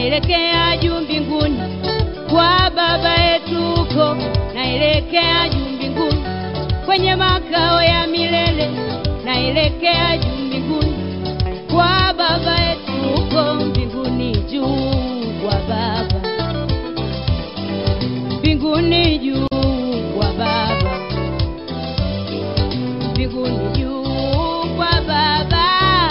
naelekea juu mbinguni kwa baba yetu huko, naelekea juu mbinguni kwenye makao ya milele, naelekea juu mbinguni kwa baba yetu huko mbinguni juu kwa baba mbinguni juu kwa baba mbinguni juu kwa baba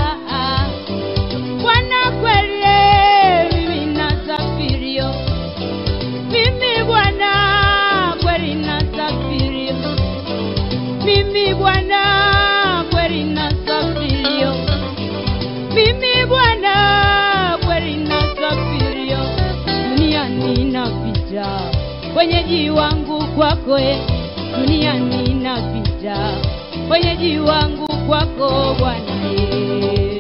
Bwana kweli mimi nasafirio mimi Bwana kweli nasafirio mimi Bwana kweli nasafirio mimi Bwana kweli nasafirio duniani napita wenyeji wangu kwako e duniani napita wenyeji wangu kwako Bwana e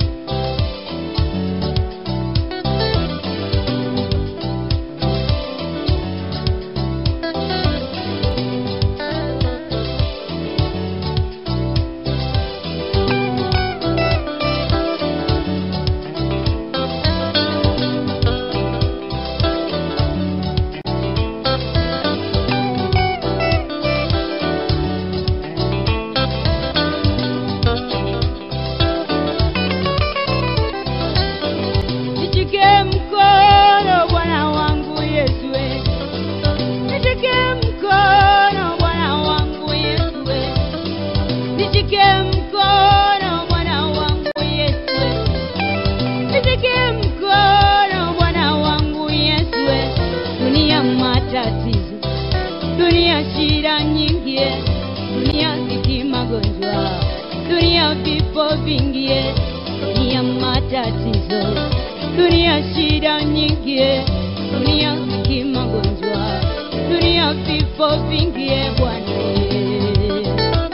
Nishike mkono Bwana wangu Yesu, we. nishike mkono Bwana wangu Yesu, we. nishike mkono Bwana wangu Yesu, we. nishike mkono Bwana wangu Yesu, we. dunia matatizo, dunia shida nyingi, eh. dunia ziki magonjwa, dunia vifo vingi, eh. dunia matatizo, dunia shida nyingi, eh. dunia ziki magonjwa, dunia vifo vingi, eh, Bwana eh.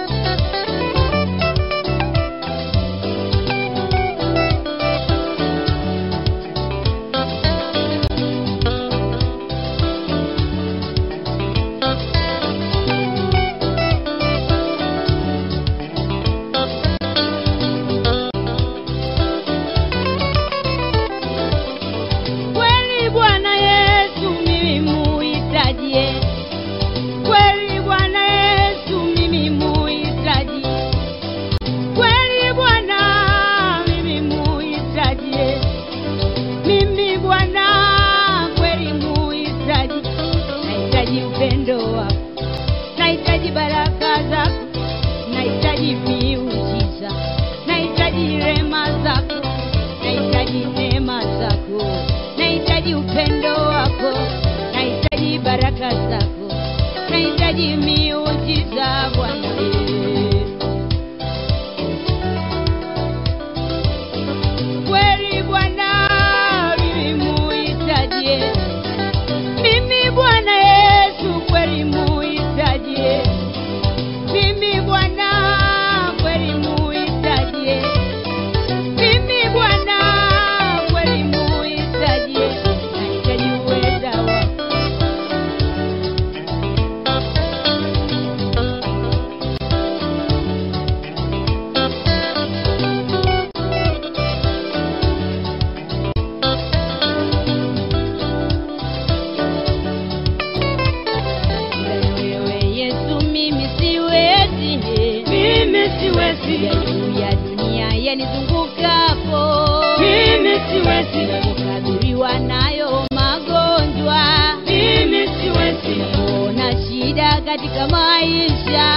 Kweli Bwana Yesu mimi muhitajie, kweli Bwana Yesu mimi muhitaji, kweli Bwana mimi muhitajie, mimi Bwana kweli muhitaji, nahitaji upendo wako, nahitaji baraka zako, nahitaji miujiza, nahitaji rema zako, nahitaji neema zako, nahitaji upendo wako, nahitaji baraka zako, nahitaji miujiza Bwana. eh. Kweli Bwana mimi muhitaji, eh. mimi Bwana Yesu kweli muhitaji, eh. mimi Bwana kweli muhitaji, eh. mimi Bwana kweli muhitaji, eh. nahitaji uweza wako wewe Yesu, mimi siwezi, Mimi siwezi. ya juu ya dunia yanizungukapo, Mimi siwezi. kukadhiriwa nayo magonjwa, Mimi siwezi. ona shida katika maisha,